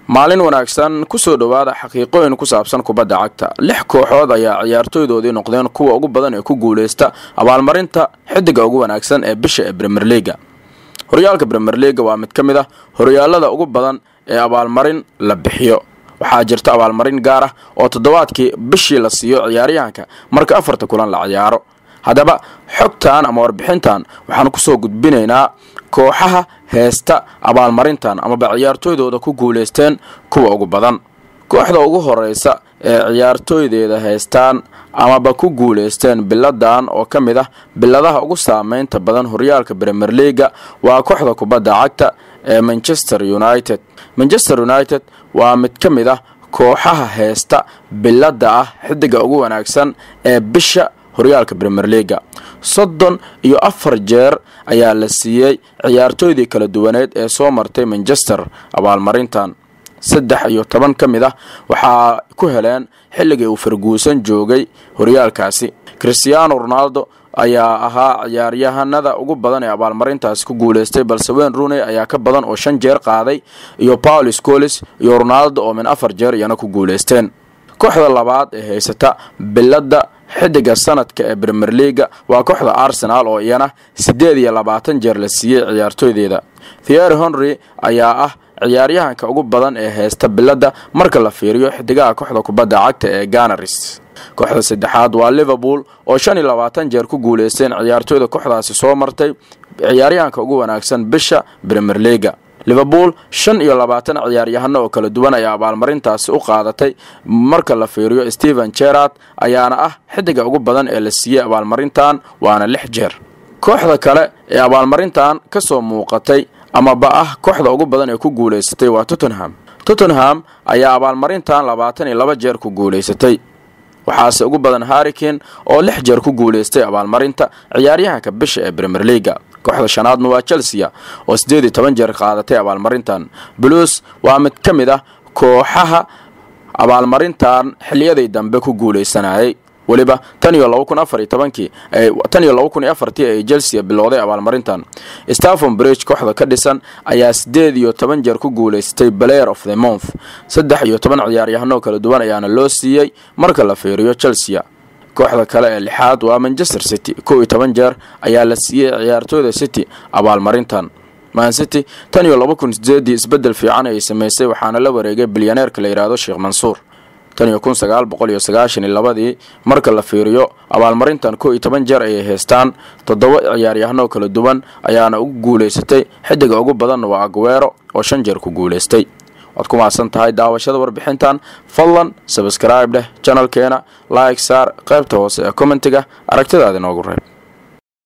maalin wanaagsan kusoo dhowaada xaqiiqooyin ku saabsan kubadda cagta lix kooxood ayaa ciyaartooydoodii noqdeen kuwa ugu badan ee ku guuleysta abaalmarinta xidiga ugu wanaagsan ee bisha ee bremer leaga horyaalka bremer leaga waa mid ka mid ah horyaalada ugu badan ee abaalmarin la bixiyo waxaa jirta abaalmarin gaar ah oo toddobaadkii bishii la siiyo ciyaaryahanka marka afarta kulan la ciyaaro haddaba xogtan ama warbixintan waxaan kusoo gudbinaynaa kooxaha heesta abaalmarintan amaba ciyaartooydooda ku guuleysteen kuwa ugu badan kooxda ugu horeysa ee ciyaartooydeeda heystaan amaba ku guuleysteen biladan oo ka mid ah biladaha ugu saameynta badan horyaalka bremer leaga waa kooxda kubadda cagta ee manchester united manchester united waa mid ka mid ah kooxaha heesta bilada ah xidiga ugu wanaagsan ee bisha horyaalka bremer leaga soddon iyo afar jeer ayaa la siiyey ciyaartooydii kala duwaneed ee soo martay manchester abaalmarintan saddex iyo toban ka mid ah waxaa ku heleen xilligii uu farguusan joogay horyaalkaasi christiano ronaldo ayaa ahaa ciyaaryahanada ugu badan ee abaalmarintaasi ku guuleystay balse wayne rooney ayaa ka badan oo shan jeer qaaday iyo paul scolis iyo ronaldo oo min afar jeer iyana ku guuleysteen kooxda labaad ee haysata bilada xidiga sanadka ee bremer leaga waa kooxda arsenal oo iyana siddeed iyo labaatan jeer la siiyey ciyaartooydeeda thiery henry ayaa ah ciyaaryahanka ugu badan ee heysta bilada marka la fiiriyo xidigaha kooxda kubadda cagta ee ganaris kooxda saddexaad waa liverpool oo shan iyo labaatan jeer ku guuleysteen ciyaartooyda kooxdaasi soo martay ciyaaryahanka ugu wanaagsan bisha bremer leaga liverpool shan iyo labaatan ciyaaryahano oo kala duwan ayaa abaalmarintaasi u qaadatay marka la fiiriyo stephen gerard ayaana ah xidiga ugu badan ee la siiyey abaalmarintan waana lix jeer kooxda kale ee abaalmarintan ka soo muuqatay amaba ah kooxda ugu badan ee ku guuleysatay waa tottenham tottenham ayaa abaalmarintan labaatan iyo laba jeer ku guuleysatay waxaase ugu badan harrikin oo lix jeer ku guuleystay abaalmarinta ciyaaryahanka bisha ee bremer leaga kooxda shanaadna waa chelsea oo siddeed iyo toban jeer qaadatay abaalmarintan blues waa mid ka mid ah kooxaha abaalmarintan xiliyadii dambe ku guuleysanayay weliba tan iyo laba kun afar iyo tobankii tan iyo laba kun iyo afartii ay chelsea bilowday abaalmarintan staffon bridge kooxda ka dhisan ayaa siddeed iyo toban jeer ku guuleystay player of the month saddex iyo toban ciyaaryahanoo kala duwan ayaana loo siiyey marka la fiiriyo chelsea kooxda kale ee lixaad waa manchester city kow iyo toban jeer ayaa la siiyey ciyaartooyda city abaalmarintan man city tan iyo laba kun sideedii isbedel fiican ay samaysay waxaana la wareegay bilyaneerka la yidhaahdo sheekh mansuur tan iyo kun sagaal boqol iyo sagaashan iyo labadii marka la fiiriyo abaalmarintan kow iyo toban jeer ayay haystaan toddoba ciyaaryahanoo kala duwan ayaana ugu guuleysatay xidiga ugu badanna waa aguero oo shan jeer ku guuleystay waad ku mahadsan tahay daawashada warbixintan fadlan sabscribe dheh janalkeena like saar qaybta hoose ee commentiga aragtidaada inoogu reeb